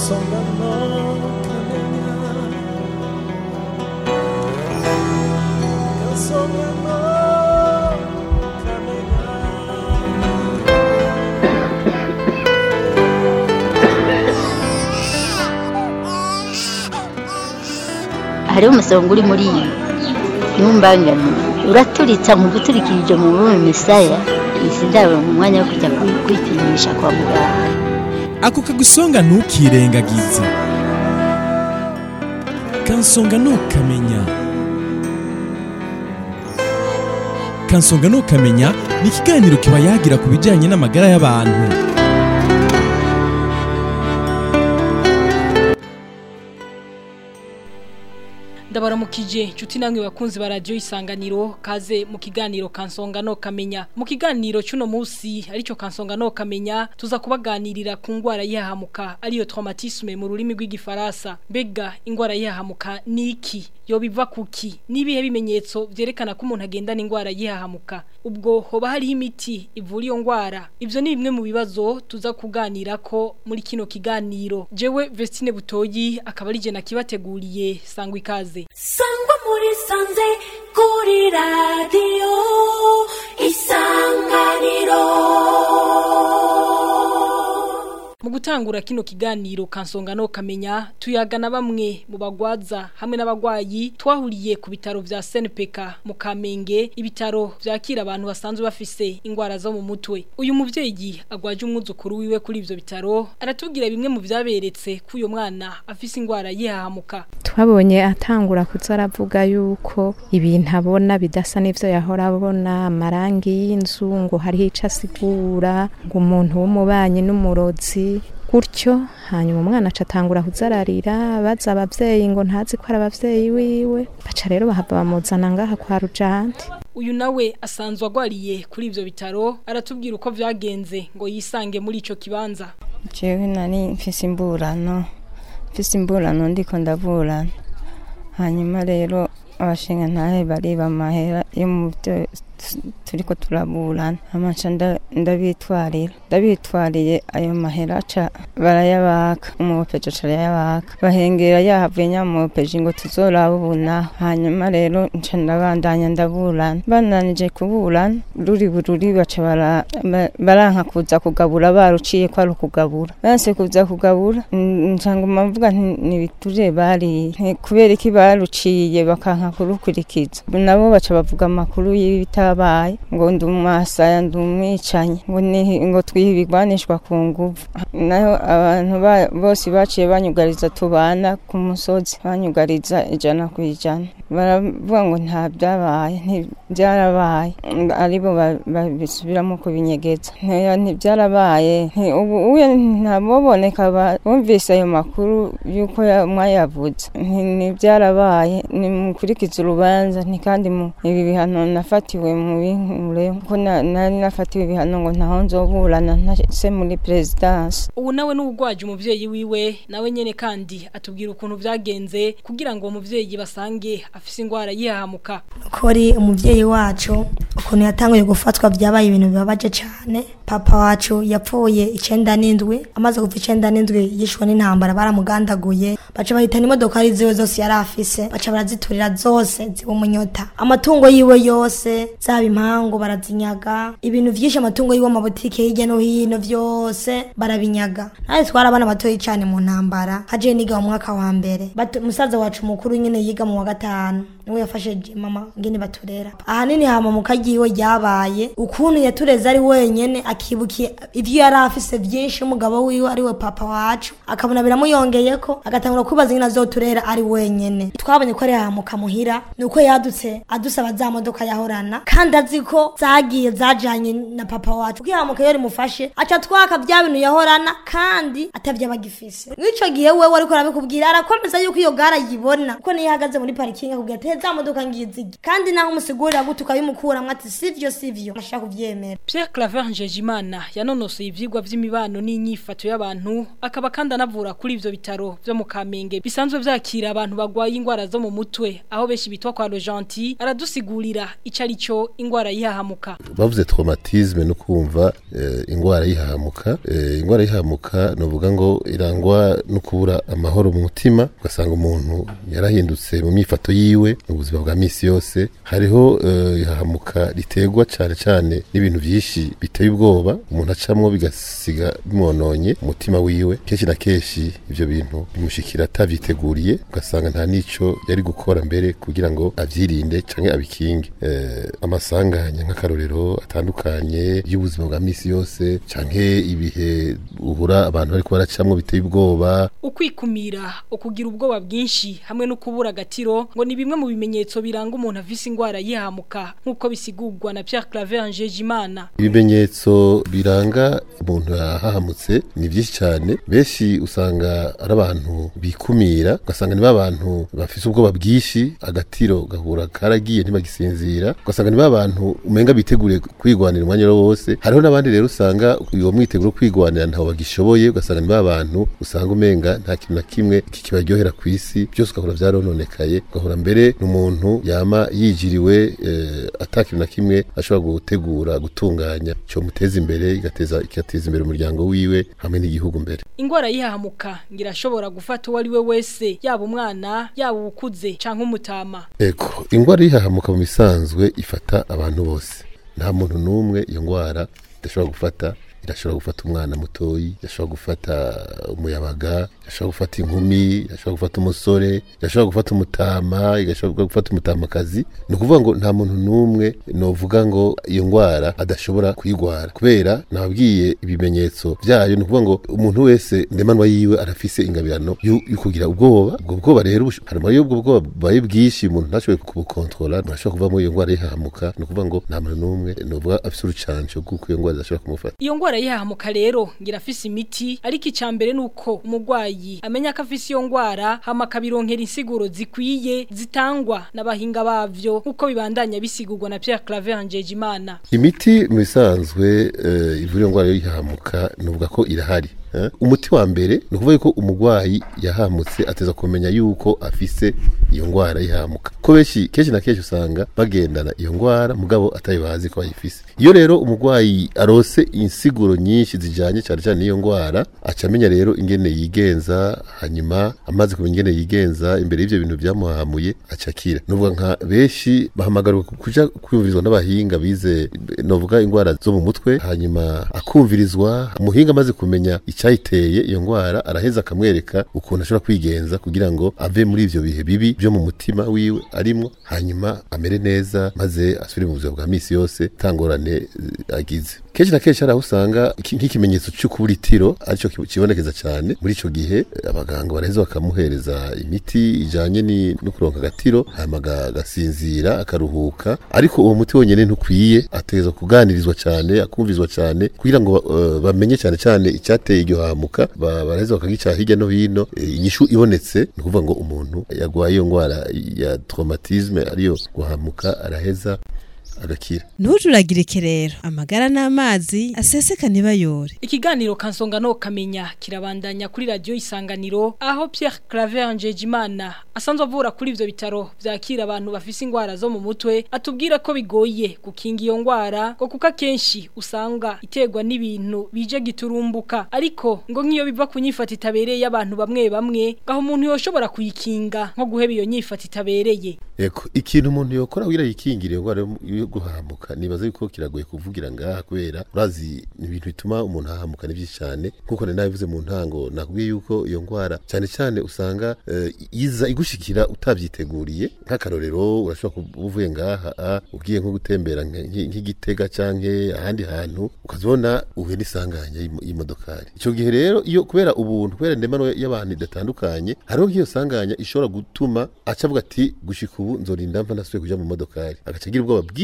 kansonga no kamenya kansonga no kamenya hariho umusonga uri muri iyi ntumbangane uraturitsa mu guturikirije mu bume misaya izi ndabo mu mwanya wo kujya kwi- kwipimisha kwa muganga ako kagusonga ntukirengagize kansonga ntukamenya kansonga ntukamenya ni ikiganiro kiba yagira ku bijyanye n'amagara y'abantu ndabaramukije nshuti namwe bakunzi ba radiyo isanganiro kaze mu kiganiro kansonga no kamenya mu kiganiro cy'uno munsi aricyo kansonga no kamenya tuza kubaganirira ku ndwara yihahamuka ariyo traumatisme mu rurimi rw'igifaransa mbega indwara yihahamuka ni iki yoba iva kuki n'ibihe bimenyetso byerekana ko umuntu agendana indwara yihahamuka ubwo hoba hariho imiti ivura iyo ndwara ibyo ni bimwe mu bibazo tuza kuganira ko muri kino kiganiro jewe Vestine Butoyi akaba ari je nakibateguriye sangwa ikaze sangwa muri sanze kuri radiyo isanganiro Mu gutangura kino kiganiro kansonga no kamenya tuyagana bamwe mu bagwaza hamwe n'abagwayi twahuriye ku bitaro vya SNPK mu Kamenge ibitaro vyakira abantu basanzwe bafise ingwara zo mu mutwe uyu muvyeyi agwaje umwuzukuru wiwe kuri ivyo bitaro aratubwira bimwe mu vyaberetse ko uyo mwana afise ingwara yihahamuka twabonye atangura kuza aravuga yuko ibintu abona bidasa n'ivyo yahora abona amarangi y'inzu ngo hariho ico asigura ngo umuntu w'umubanyi n'umurozi gutyo hanyuma umwana aca atangura kuzararira baza abavyeyi ngo ntazi ko ari abavyeyi wiwe baca rero bahava bamuzana ngaha kwa rujante uyu nawe asanzwe agwariye kuri ivyo bitaro aratubwira uko vyagenze ngo yisange muri ico kibanza jewe nari mfise imburano mfise imburano ndiko ndaburana hanyuma rero abashinga ntahe bariba amahera yo mu byo turiko turaburana amaca nda- ndabitwarira ndabitwariye ayo mahera aca barayabaka umupeje aca arayabaka bahengera yahavuye nyamupeje ngo tuzorabubuna hanyuma rero nca ndabandanya ndaburana bandanije kuburana ruri bururi baca bara- ba- baranka kuza kugabura baruciye ko ari ukugabura banse kuza kugabura n- nca nguma mvuga nti nibiture bariye Nti kubera iki baruciye bakanka kurukurikiza nabo baca bavuga amakuru y'ibitabaye ngo ndi umwasaya ndi umwicanyi ngo ni- ngo twihe ibigwanishwa ku nguvu naho abantu ba- bose baciye banyugariza tubana ku musozi banyugariza ijana ku ijana baravuga ngo nta byabaye ntibyarabaye aribo ba- babisubiramo kubinyegeza Nti- ntibyarabaye Nti- ubu uye ntaboboneka ba- bumvise ayo makuru y'uko ya- mwayavuze Nti- ntibyarabaye nimukurikize urubanza nti kandi mu ibi bihano nafatiwe mu binkure ko na- nari nafatiwe ibihano ngo ntaho nzoburana ntase muri perezidansi ubu nawe n'ubugwaje umuvyeyi wiwe nawe nyene kandi atubwira ukuntu vyagenze kugira ngo uwo muvyeyi basange afise ingwara yihahamuka kuri umubyeyi wacu ukuntu yatanguye gufatwa byabaye ibintu bibabaje cyane papa wacu yapfuye icyenda n'indwi amaze gupfa icyenda n'indwi yishwe n'intambara baramugandaguye baca bahitana imodokari ziwe zose yari afise baca baraziturira zose ziba umunyota amatungo yiwe yose zaba impangu barazinyaga ibintu vyinshi amatungo yiwe amabutike hirya no hino vyose barabinyaga nawe twari abana batoyi cyane mu ntambara haje niga mu mwaka wa mbere Bato- musaza wacu mukuru nyine yiga mu wa gatanu niwe yafashe je- mama ngene baturera ahanini hama mu kagiwe ryabaye ukuntu yatureze ari wenyene akibukiye ivyo yari afise vyinshi umugabo wiwe ari we papa wacu akabona biramuyongeyeko agatangura kwibaza ingene azoturera ari wenyene twabonye ko ari hamuka muhira nuko yadutse adusaba za modoka yahorana kandi azi ko zagiye zajanye na papa wacu kuko hamuka iyo rimufashe aca twaka vya bintu yahorana kandi atavyo abagifise mw'ico gihe wewe ariko arabikubwira arakomeza yuko iyo gara yibona kuko niyo ihagaze muri parikingi akubwira ati "He, za modoka ngizigi kandi naho umusigurira gute ukabimukuramwo ati sivyo sivyo ashaka kuvyemera Pierre Claver Njejimana yanonosoye ivyigwa vy'imibano n'inyifato y'abantu akaba kandi anavura kuri ivyo bitaro vyo mu Kamenge bisanzwe vyakira abantu bagwaye ingwara zo mu mutwe aho beshi bitwa kwa Rojanti aradusigurira icari cyo ingwara yihahamuka bavuze traumatisme no kumva eh, ingwara yihahamuka eh, ingwara yihahamuka novuga ngo irangwa no kubura amahoro mu mutima ugasanga umuntu yarahindutse mu myifato yiwe mu buzima bwa misi yose hariho eh, ihahamuka riterwa cyane cyane n'ibintu byinshi biteye ubwoba umuntu acamwo bigasiga bimononye umutima wiwe kenshi na kenshi ivyo bintu bimushikira atavyiteguriye ugasanga nta nico yari gukora mbere kugira ngo avyirinde canke abikinge eh, amasanganya nk'akarorero atandukanye y'ubuzima bwa misi yose canke ibihe uhura abantu bariko baracamwo biteye ubwoba ukwikumira ukugira ubwoba bwinshi hamwe no kubura agatiro ngo ni bimwe mu bimenyetso biranga umuntu afise ingwara yihamuka nk'uko bisigurwa na Pierre Claver Njejimana ibimenyetso biranga umuntu yahahamutse ni byinshi cyane benshi usanga ari abantu bikumira ugasanga ni abantu bafise ubwoba bwinshi agatiro gahura karagiye ntibagisinzira ugasanga ni abantu umenga biteguriye kwigwanira umwanya wose hariho n'abandi rero usanga uwo mwiteguro wo kwigwanira ntaho bagishoboye ugasanga ni abantu usanga umenga nta kintu na kimwe kikibaryohera ku isi byose ugahora byarononekaye ugahora mbere n'umuntu yama yijiriwe eh, ata kintu na kimwe ashobora gutegura gutunganya cyo muteza imbere igateza igateza imbere umuryango wiwe hamwe n'igihugu mbere ingwara yihahamuka ngira ashobora gufata uwo ari we wese yaba umwana yaba uwukuze canke umutama eko ingwara yihahamuka mu bisanzwe ifata abantu bose nta muntu n'umwe iyo ngwara idashobora gufata irashobora gufata umwana mutoyi irashobora gufata umuyabaga irashobora gufata inkumi irashobora gufata umusore irashobora gufata umutama igashobora gufata umutamakazi ni ukuvuga ngo nta muntu n'umwe novuga ngo iyo ngwara adashobora kuyigwara kubera nababwiye ibimenyetso byayo ni ukuvuga ngo umuntu wese ndemanwa yiwe arafise ingabirano yo yo kugira ubwoba ubwo bwoba rero bush- harimo iyo ubwo bwoba bubaye bwinshi umuntu ntashoboye kubukontrola burashobora kuvamo iyo ngwara yihahamuka ni ukuvuga ngo nta muntu n'umwe novuga afise urucanco rw'uko iyo ngwara idashobora kumufata iyo ngwara yihahamuka rero ngira afise imiti ariko icambere nuko umugwayi amenya ko afise iyo ngwara hama akabironkera insiguro zikwiye zitangwa n'abahinga bavyo nkuko bibandanya bisigurwa na Pierre Claver Njejimana imiti mu bisanzwe eh, ivura iyo ndwara yo yihahamuka nuvuga ko irahari eh. umuti wa mbere ni ukuvuga ko umurwayi yahamutse ateza kumenya yuko afise iyo ndwara yihamuka ko benshi kenshi na kenshi usanga bagendana iyo ndwara mugabo atari bazi ko bayifise iyo rero umurwayi arose insiguro nyinshi zijanye cyane cyane n'iyo ndwara aca amenya rero ingene yigenza hanyuma amaze kumenya ingene yigenza imbere y'ivyo bintu byamuhamuye aca akira nuvuga nka benshi bahamagarirwa kuja kwiyumvirizwa n'abahinga bize novuga indwara zo mu mutwe hanyuma akumvirizwa umuhinga amaze kumenya icyayiteye iyo ndwara araheza akamwereka ukuntu ashobora kwigenza kugira ngo ave muri ivyo bihe bibi byo mu mutima wiwe arimwo hanyuma amere neza maze asubire mu buzima bwa misi yose tangorane eh, agize kenshi na kenshi hari aho usanga iki- nk'ikimenyetso cyo kubura itiro aricyo ki- kibonekeza cyane muri ico gihe eh, abaganga baraheza bakamuhereza imiti ijanye ni- no kuronka agatiro hanyuma aga- agasinzira akaruhuka ariko uwo muti wonyene ntukwiye ategerezwa kuganirizwa cyane akumvizwa cyane kugira ngo eh, bamenye cyane cyane icyateye iryo hamuka ba- baraheza bakagica hirya no hino eh, inyishu ibonetse ni ukuvuga ngo umuntu yagwaye iyo ndwara ya traumatisme ariyo guhamuka araheza agakira ntujuragirike rero amagara n'amazi aseseka ntibayore Ikiganiro kansonga no kamenya kirabandanya kuri radio isanganiro aho Pierre Claver Njejimana asanzwe avura kuri ivyo bitaro vyakira abantu bafise ingwara zo mu mutwe atubwira ko bigoye gukinga iyo ngwara ngo kuko akenshi usanga iterwa n'ibintu bije giturumbuka ariko ngo nk'iyo biva ku nyifata itabereye abantu bamwe bamwe ngaho umuntu yoshobora kuyikinga nko guheba iyo nyifata itabereye Eko, ikintu umuntu yokora kugira yikingire iyo ndwara yo- yo guhamuka nibaza yuko kiragoye kuvugira ngaha kubera urazi ni ibintu bituma umuntu ahamuka ni byinshi cyane nkuko nari nabivuze mu ntango nakubwiye yuko iyo ndwara cyane cyane usanga eh, iza igushikira utabyiteguriye nk'akarorero urashobora kuba uvuye ngaha ah, ugiye nko gutembera nk- nk- nk'igitega canke ahandi hantu ukazibona uhuye n'isanganya y'imo- y'imodokari icyo gihe rero iyo kubera ubuntu kubera ndemano y'abantu idatandukanye hariho nk'iyo sanganya ishobora gutuma aca avuga ati gushika ubu nzorinda mva nasubiye kuja mu modokari agaca agira ubwoba bwinshi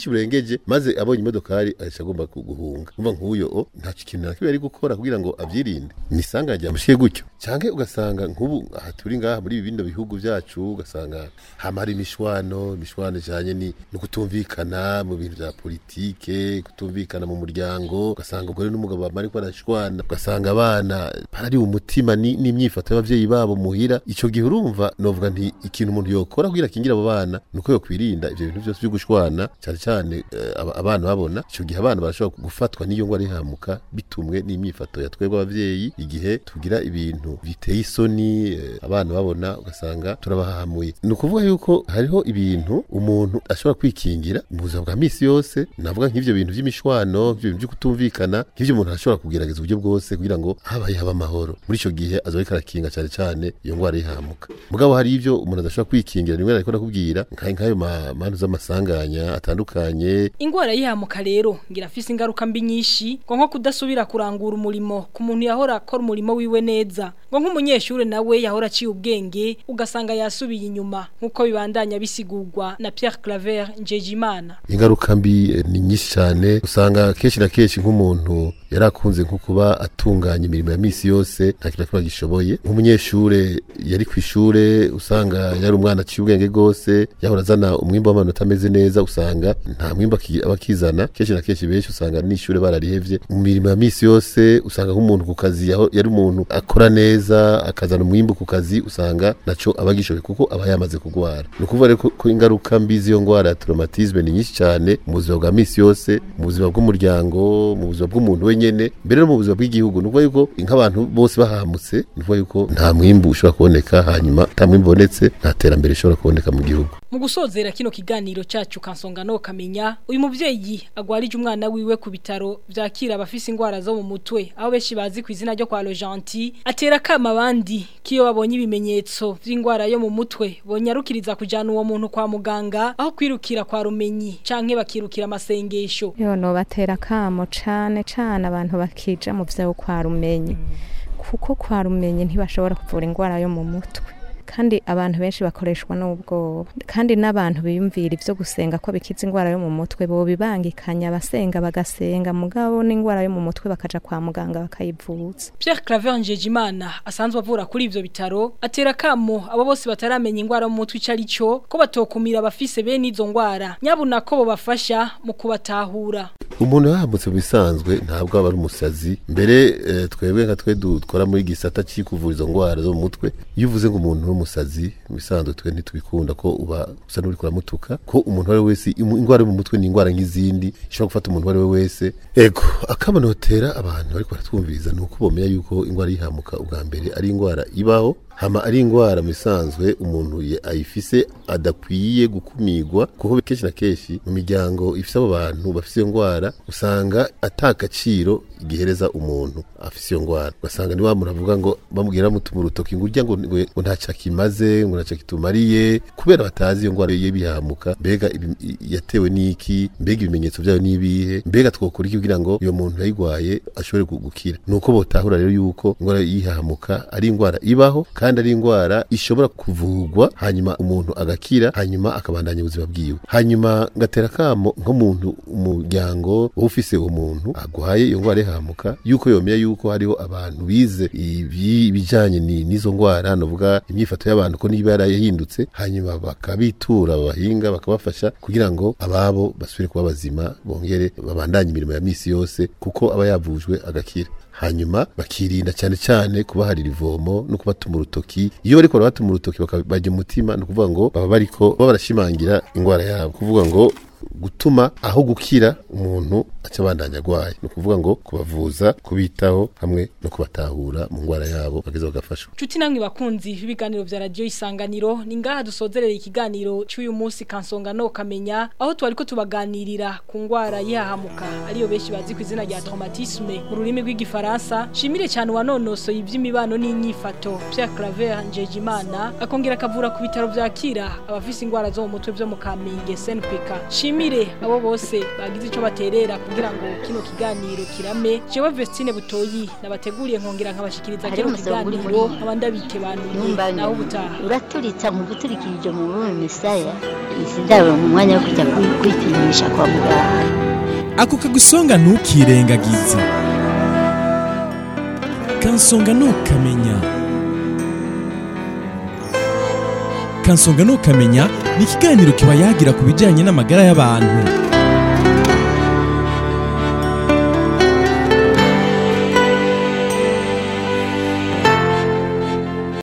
bwinshi burengeje maze abonye imodokari ahisha agomba ku- guhunga umva nk'uyo o nta kintu na kimwe ari gukora kugira ngo avyirinde ni isanga ryamushiye gutyo canke ugasanga nk'ubu aha turi ngaha muri bino bihugu vyacu ugasanga hama hari imishwano imishwano ijanye ni no kutumvikana mu bintu vya politike kutumvikana mu muryango ugasanga umugore n'umugabo bamara ko barashwana ugasanga abana barari umutima ni- n'imyifato y'abavyeyi babo muhira ico gihe urumva novuga nti ikintu umuntu yokora kugira akingira abo bana nuko yokwirinda ivyo bintu vyose vyo gushwana cyane cyane eh, aba- abana babona ico gihe abana barashobora gufatwa n'iyo ngwara ihamuka bitumwe n'imyifato ya twebwe abavyeyi igihe tugira ibintu biteye isoni eh, abana babona ugasanga turabahahamuye ni ukuvuga yuko hariho ibintu umuntu ashobora kwikingira mu buzima bwa misi yose navuga nk'ivyo bintu vy'imishwano nk'ivyo bintu vyo kutumvikana nk'ivyo umuntu ashobora kugerageza uburyo bwose kugira ngo habaye haba amahoro muri ico gihe azoba ariko arakinga cyane cyane iyo ngwara yihamuka mugabo hari ivyo umuntu adashobora kwikingira nimwe ariko nakubwira nka- nk'ayo ma- mantu z'amasanganya atandukanye ingwara yihamuka rero ngira afise ingaruka mbi nyinshi ngo nko kudasubira kurangura umurimo ku muntu yahora akora umurimo wiwe neza ngo nk'umunyeshuri nawe yahora aciye ubwenge ugasanga yasubiye inyuma nk'uko bibandanya bisigurwa na Pierre Claver Njejimana ingaruka mbi eh, ni nyinshi cyane usanga kenshi na kenshi nk'umuntu yari akunze nko kuba atunganya imirimo ya misi yose nta kintu na kimwe agishoboye nk'umunyeshure yari ku ishure usanga yari umwana aciye ubwenge rwose yahora azana umwimbo w'amanota ameze neza usanga nta mwimbo aki- aba akizana kenshi na kenshi benshi usanga n'ishure bararihevye mu mirimo ya misi yose usanga nk'umuntu ku kazi yaho- yari umuntu akora neza akazana umwimbo ku kazi usanga naco aba agishoboye kuko aba yamaze kugwara ni ukuvuga rero ko- ko ingaruka mbi z'iyo ngwara ya traumatisme ni nyinshi cyane mu buzima bwa misi yose mu buzima bw'umuryango mu buzima bw'umuntu wenyene mbere no mu buzima bw'igihugu ni ukuvuga yuko nk'abantu bose bahamutse ni ukuvuga yuko nta mwimbu ushobora kuboneka hanyuma nta mwimbu ubonetse nta terambere rishobora kuboneka mu gihugu mu gusozera kino kiganiro cyacu kansonga no kamenya uyu muvyeyi agwarije umwana wiwe ku bitaro vyakira abafise ingwara zo mu mutwe aho benshi bazi ku izina ryo kwa Logenti atera kama abandi kiyo babonye ibimenyetso vy'ingwara yo mu mutwe bonyarukiriza kujana uwo muntu kwa muganga aho kwirukira kwa rumenyi canke bakirukira amasengesho yo nobatera kamo cane cane abantu bakija mu vyo kwa rumenyi kuko kwa rumenyi ntibashobora kuvura ingwara yo mu mutwe kandi abantu benshi bakoreshwa n'ubwoba kandi n'abantu biyumvira ivyo gusenga ko bikiza ingwara yo mu mutwe bo bibangikanya abasenga bagasenga mugabo n'ingwara yo mu mutwe bakaja kwa muganga bakayivuza Pierre Claver Njejimana asanzwe avura kuri ivyo bitaro atera kamo abo bose bataramenya ingwara mu mutwe icari cyo ko batokumira abafise bene izo ngwara nyabuna ko bo bafasha mu kubatahura umuntu yahamutse mu bisanzwe ntabwo aba ari umusazi mbere eh, twebwe nka twe dukora muri gisata cy'ikuvura izo ndwara zo mu mutwe iyo uvuze ngo umuntu ni umusazi mu bisanzwe twe ntitubikunda ko uba usa n'uri kuramutuka ko umuntu uwo ari we wese imu- indwara yo mu mutwe ni indwara nk'izindi ishobora gufata umuntu uwo ari we wese ego akamanotera abantu bariko baratwumviriza ni uko bomenya yuko indwara yihamuka ubwa mbere ari indwara ibaho hama ari indwara mu bisanzwe umuntu ye- ayifise adakwiye gukumigwa kuko kenshi na kenshi mu miryango ifise abo bantu bafise iyo ndwara usanga ata agaciro gihereza umuntu afise iyo ndwara ugasanga ni wa muntu avuga ngo bamubwira bamutuma urutoki ngo urya ngo ngo ngo ntacyo akimaze ngo ntacyo kitumariye kubera batazi iyo ndwara ye bihamuka mbega ibi- i- yatewe n'iki mbega ibimenyetso byayo n'ibihe mbega twokora iki kugira ngo uyo muntu yayigwaye ashobore gu- gukira ni uko botahura rero yuko indwara yihamuka ari indwara ibaho kandi ari indwara ishobora kuvurwa hanyuma umuntu agakira hanyuma akabandanya ubuzima bwiwe hanyuma ngatera kamo nk'umuntu umuryango wowe ufise uwo muntu agwaye iyo ndwara yihamuka yuko yomenya yuko hariho abantu bize ibi- ibijanye ni- n'izo ndwara novuga imyifato y'abantu ko niba yarahindutse hanyuma bakabitura abahinga bakabafasha kugira ngo ababo basubire kuba bazima bongere babandanye imirimo ya misi yose kuko aba yavujwe agakira hanyuma bakirinda cyane cyane kubaharira ivomo no kubatuma urutoki iyo bariko barabatuma urutoki bakabajya umutima ni ukuvuga ngo baba bariko baba barashimangira indwara yabo kuvuga ngo gutuma aho gukira umuntu aca abandanya agwaye ni ukuvuga ngo kubavuza kubitaho hamwe no kubatahura mu ndwara yabo bageze bagafashwa Chuti namwe bakunzi b'ibiganiro vya radio isanganiro ni ngaha dusozerera ikiganiro cy'uyu munsi kansonga no kamenya aho twari ko tubaganirira ku ngwara yihahamuka ariyo benshi bazi ku izina rya traumatisme mu rurimi rw'igifaransa shimire cyane wanonosoye iby'imibano n'inyifato Pierre Claver Njejimana akongera akavura ku bitaro vyakira abafise ingwara zo mu mutwe byo mu Kamenge SNPK Shimire nshimire abo bose bagize ico baterera kugira ngo kino kiganiro kirame jewe Vestine Butoyi nabateguriye nkongera nkabashikiriza Hariho kino umusonga uri kiganiro muri- nkaba ndabikebanuye Numbangamye. naho ubutaha uraturitsa mu guturikirije mu rurimi misaya sindabona umwanya wo kujya kwi- kwipimisha kwa muganga ako kagusonga ntukirengagize kansonga ntukamenya kansonga ntukamenya ni ikiganiro kiba yagira ku bijyanye n'amagara y'abantu